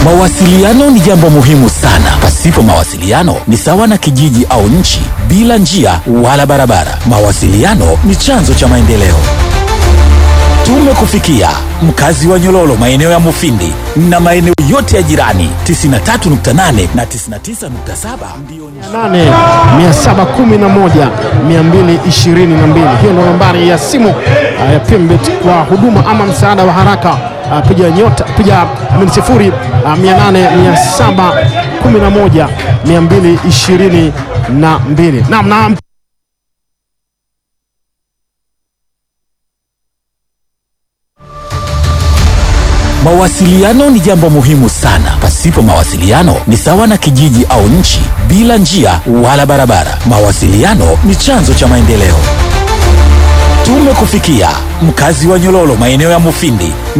Mawasiliano ni jambo muhimu sana. Pasipo mawasiliano ni sawa na kijiji au nchi bila njia wala barabara. Mawasiliano ni chanzo cha maendeleo. Tumekufikia mkazi wa Nyololo, maeneo ya Mufindi na maeneo yote ya jirani. 93.8 na 99.7 ndio 8 711 222. Hiyo ndo nambari ya simu uh, ya Pembet kwa huduma ama msaada wa haraka. Uh, piga nyota piga amini sifuri uh, 800 711 222. Naam, naam. Mawasiliano ni jambo muhimu sana. Pasipo mawasiliano ni sawa na kijiji au nchi bila njia wala barabara. Mawasiliano ni chanzo cha maendeleo. Tumekufikia mkazi wa Nyololo, maeneo ya Mufindi